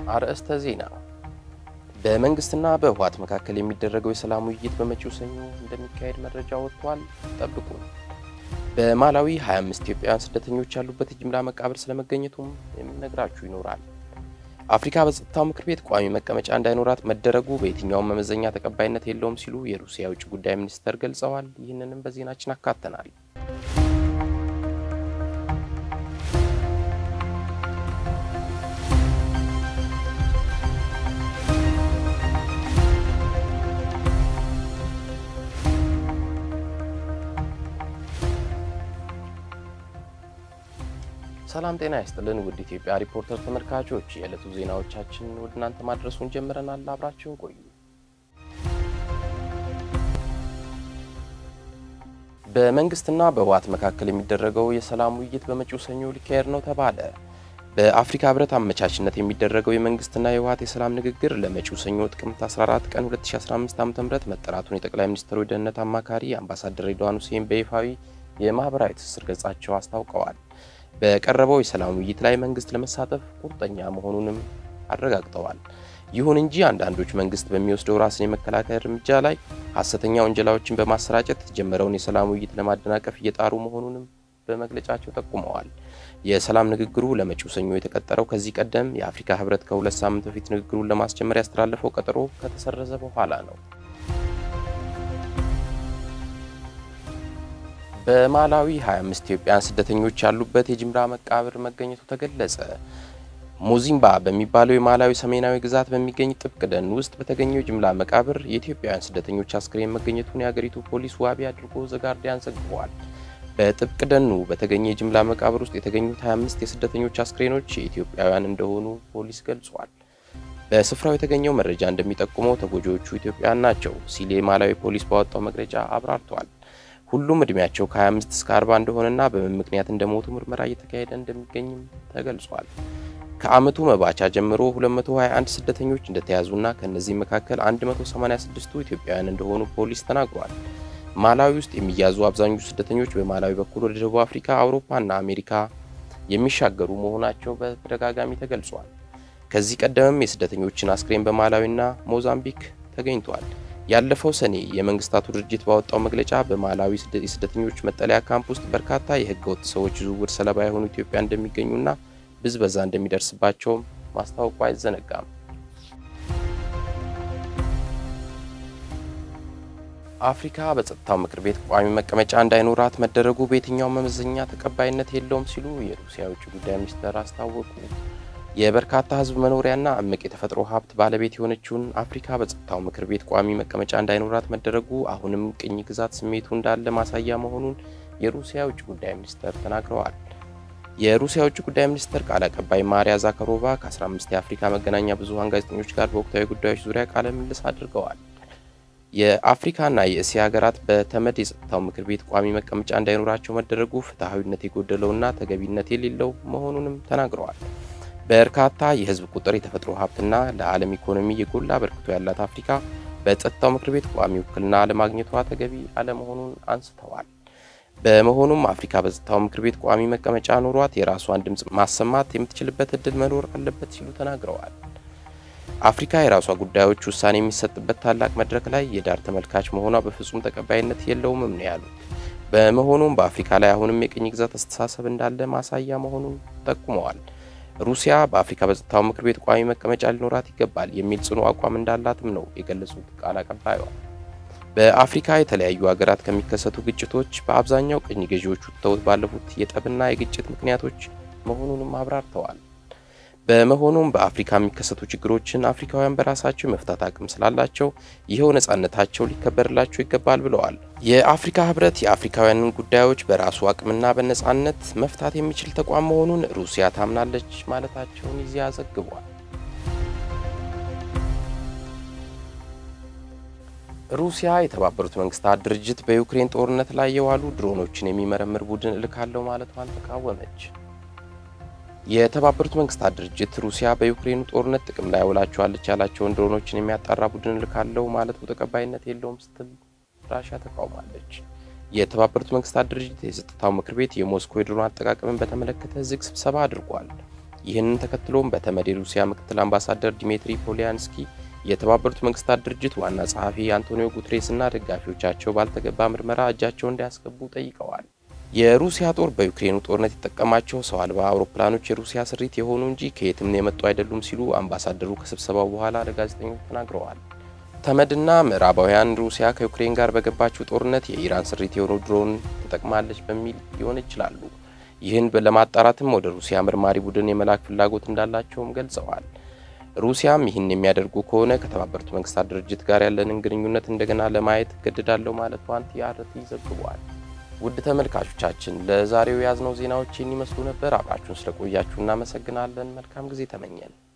አርዕስተ ዜና። በመንግስትና በህወሓት መካከል የሚደረገው የሰላም ውይይት በመጪው ሰኞ እንደሚካሄድ መረጃ ወጥቷል። ጠብቁ። በማላዊ 25 ኢትዮጵያውያን ስደተኞች ያሉበት የጅምላ መቃብር ስለመገኘቱም የምነግራችሁ ይኖራል። አፍሪካ በጸጥታው ምክር ቤት ቋሚ መቀመጫ እንዳይኖራት መደረጉ በየትኛውም መመዘኛ ተቀባይነት የለውም ሲሉ የሩሲያ የውጭ ጉዳይ ሚኒስተር ገልጸዋል። ይህንንም በዜናችን አካተናል። ሰላም ጤና ይስጥልን ውድ ኢትዮጵያ ሪፖርተር ተመልካቾች፣ የዕለቱ ዜናዎቻችን ወደ እናንተ ማድረሱን ጀምረናል። አብራችሁን ቆዩ። በመንግስትና በህወሓት መካከል የሚደረገው የሰላም ውይይት በመጪው ሰኞ ሊካሄድ ነው ተባለ። በአፍሪካ ህብረት አመቻችነት የሚደረገው የመንግስትና የህወሓት የሰላም ንግግር ለመጪው ሰኞ ጥቅምት 14 ቀን 2015 ዓ.ም መጠራቱን የጠቅላይ ሚኒስትሩ የደህንነት አማካሪ አምባሳደር ሬድዋን ሁሴን በይፋዊ የማህበራዊ ትስስር ገጻቸው አስታውቀዋል። በቀረበው የሰላም ውይይት ላይ መንግስት ለመሳተፍ ቁርጠኛ መሆኑንም አረጋግጠዋል። ይሁን እንጂ አንዳንዶች መንግስት በሚወስደው ራስን የመከላከል እርምጃ ላይ ሀሰተኛ ወንጀላዎችን በማሰራጨት የተጀመረውን የሰላም ውይይት ለማደናቀፍ እየጣሩ መሆኑንም በመግለጫቸው ጠቁመዋል። የሰላም ንግግሩ ለመጪው ሰኞ የተቀጠረው ከዚህ ቀደም የአፍሪካ ህብረት ከሁለት ሳምንት በፊት ንግግሩን ለማስጀመር ያስተላለፈው ቀጠሮ ከተሰረዘ በኋላ ነው። በማላዊ 25 ኢትዮጵያውያን ስደተኞች ያሉበት የጅምላ መቃብር መገኘቱ ተገለጸ። ሙዚምባ በሚባለው የማላዊ ሰሜናዊ ግዛት በሚገኝ ጥብቅ ደን ውስጥ በተገኘው የጅምላ መቃብር የኢትዮጵያውያን ስደተኞች አስክሬን መገኘቱን የአገሪቱ ፖሊስ ዋቢ አድርጎ ዘጋርዲያን ዘግቧል። በጥብቅ ደኑ በተገኘ የጅምላ መቃብር ውስጥ የተገኙት 25 የስደተኞች አስክሬኖች የኢትዮጵያውያን እንደሆኑ ፖሊስ ገልጿል። በስፍራው የተገኘው መረጃ እንደሚጠቁመው ተጎጂዎቹ ኢትዮጵያውያን ናቸው ሲል የማላዊ ፖሊስ ባወጣው መግለጫ አብራርቷል። ሁሉም እድሜያቸው ከ25 እስከ 40 እንደሆነና በምን ምክንያት እንደሞቱ ምርመራ እየተካሄደ እንደሚገኝም ተገልጿል። ከዓመቱ መባቻ ጀምሮ 221 ስደተኞች እንደተያዙና ከእነዚህ መካከል 186ቱ ኢትዮጵያውያን እንደሆኑ ፖሊስ ተናግሯል። ማላዊ ውስጥ የሚያዙ አብዛኞቹ ስደተኞች በማላዊ በኩል ወደ ደቡብ አፍሪካ፣ አውሮፓና አሜሪካ የሚሻገሩ መሆናቸው በተደጋጋሚ ተገልጿል። ከዚህ ቀደምም የስደተኞችን አስክሬን በማላዊና ሞዛምቢክ ተገኝቷል። ያለፈው ሰኔ የመንግስታቱ ድርጅት ባወጣው መግለጫ በማላዊ የስደተኞች መጠለያ ካምፕ ውስጥ በርካታ የህገወጥ ሰዎች ዝውውር ሰለባ የሆኑ ኢትዮጵያ እንደሚገኙና ብዝበዛ እንደሚደርስባቸውም ማስታወቁ አይዘነጋም። አፍሪካ በጸጥታው ምክር ቤት ቋሚ መቀመጫ እንዳይኖራት መደረጉ በየትኛው መመዘኛ ተቀባይነት የለውም ሲሉ የሩሲያ የውጭ ጉዳይ ሚኒስትር አስታወቁ። የበርካታ ህዝብ መኖሪያና እምቅ የተፈጥሮ ሀብት ባለቤት የሆነችውን አፍሪካ በጸጥታው ምክር ቤት ቋሚ መቀመጫ እንዳይኖራት መደረጉ አሁንም ቅኝ ግዛት ስሜቱ እንዳለ ማሳያ መሆኑን የሩሲያ የውጭ ጉዳይ ሚኒስትር ተናግረዋል። የሩሲያ የውጭ ጉዳይ ሚኒስትር ቃል አቀባይ ማሪያ ዛካሮቫ ከ15 የአፍሪካ መገናኛ ብዙኃን ጋዜጠኞች ጋር በወቅታዊ ጉዳዮች ዙሪያ ቃለ ምልልስ አድርገዋል። የአፍሪካና የእስያ ሀገራት በተመድ የጸጥታው ምክር ቤት ቋሚ መቀመጫ እንዳይኖራቸው መደረጉ ፍትሐዊነት የጎደለውና ተገቢነት የሌለው መሆኑንም ተናግረዋል። በርካታ የህዝብ ቁጥር የተፈጥሮ ሀብትና ለዓለም ኢኮኖሚ የጎላ አበርክቶ ያላት አፍሪካ በጸጥታው ምክር ቤት ቋሚ ውክልና አለማግኘቷ ተገቢ አለመሆኑን አንስተዋል። በመሆኑም አፍሪካ በጸጥታው ምክር ቤት ቋሚ መቀመጫ ኖሯት የራሷን ድምፅ ማሰማት የምትችልበት እድል መኖር አለበት ሲሉ ተናግረዋል። አፍሪካ የራሷ ጉዳዮች ውሳኔ የሚሰጥበት ታላቅ መድረክ ላይ የዳር ተመልካች መሆኗ በፍጹም ተቀባይነት የለውምም ነው ያሉት። በመሆኑም በአፍሪካ ላይ አሁንም የቅኝ ግዛት አስተሳሰብ እንዳለ ማሳያ መሆኑን ጠቁመዋል። ሩሲያ በአፍሪካ በጸጥታው ምክር ቤት ቋሚ መቀመጫ ሊኖራት ይገባል የሚል ጽኑ አቋም እንዳላትም ነው የገለጹት ቃል አቀባይዋ። በአፍሪካ የተለያዩ ሀገራት ከሚከሰቱ ግጭቶች በአብዛኛው ቅኝ ገዢዎቹ ትተውት ባለፉት የጠብና የግጭት ምክንያቶች መሆኑንም አብራርተዋል። በመሆኑም በአፍሪካ የሚከሰቱ ችግሮችን አፍሪካውያን በራሳቸው የመፍታት አቅም ስላላቸው ይኸው ነጻነታቸው ሊከበርላቸው ይገባል ብለዋል። የአፍሪካ ህብረት የአፍሪካውያንን ጉዳዮች በራሱ አቅምና በነጻነት መፍታት የሚችል ተቋም መሆኑን ሩሲያ ታምናለች ማለታቸውን ይዚያ ዘግቧል። ሩሲያ የተባበሩት መንግስታት ድርጅት በዩክሬን ጦርነት ላይ የዋሉ ድሮኖችን የሚመረምር ቡድን እልካለሁ ማለቷን ተቃወመች። የተባበሩት መንግስታት ድርጅት ሩሲያ በዩክሬኑ ጦርነት ጥቅም ላይ ያውላቸዋለች ያላቸውን ድሮኖችን የሚያጣራ ቡድን እልካለሁ ማለቱ ተቀባይነት የለውም ስትል ራሽያ ተቃውማለች። የተባበሩት መንግስታት ድርጅት የጸጥታው ምክር ቤት የሞስኮ የድሮን አጠቃቀምን በተመለከተ ዝግ ስብሰባ አድርጓል። ይህንን ተከትሎም በተመድ የሩሲያ ምክትል አምባሳደር ዲሜትሪ ፖሊያንስኪ የተባበሩት መንግስታት ድርጅት ዋና ጸሐፊ አንቶኒዮ ጉትሬስ እና ደጋፊዎቻቸው ባልተገባ ምርመራ እጃቸውን እንዳያስገቡ ጠይቀዋል። የሩሲያ ጦር በዩክሬኑ ጦርነት የጠቀማቸው ሰው አልባ አውሮፕላኖች የሩሲያ ስሪት የሆኑ እንጂ ከየትም የመጡ አይደሉም ሲሉ አምባሳደሩ ከስብሰባው በኋላ ለጋዜጠኞች ተናግረዋል። ተመድና ምዕራባውያን ሩሲያ ከዩክሬን ጋር በገባችው ጦርነት የኢራን ስሪት የሆኑ ድሮን ተጠቅማለች በሚል ሊሆን ይችላሉ። ይህን ለማጣራትም ወደ ሩሲያ መርማሪ ቡድን የመላክ ፍላጎት እንዳላቸውም ገልጸዋል። ሩሲያም ይህን የሚያደርጉ ከሆነ ከተባበሩት መንግስታት ድርጅት ጋር ያለንን ግንኙነት እንደገና ለማየት እገደዳለሁ ማለቷን ቲአርቲ ዘግቧል። ውድ ተመልካቾቻችን ለዛሬው የያዝነው ዜናዎች ይህን ይመስሉ ነበር። አብራችሁን ስለቆያችሁ እናመሰግናለን። መልካም ጊዜ ተመኘን።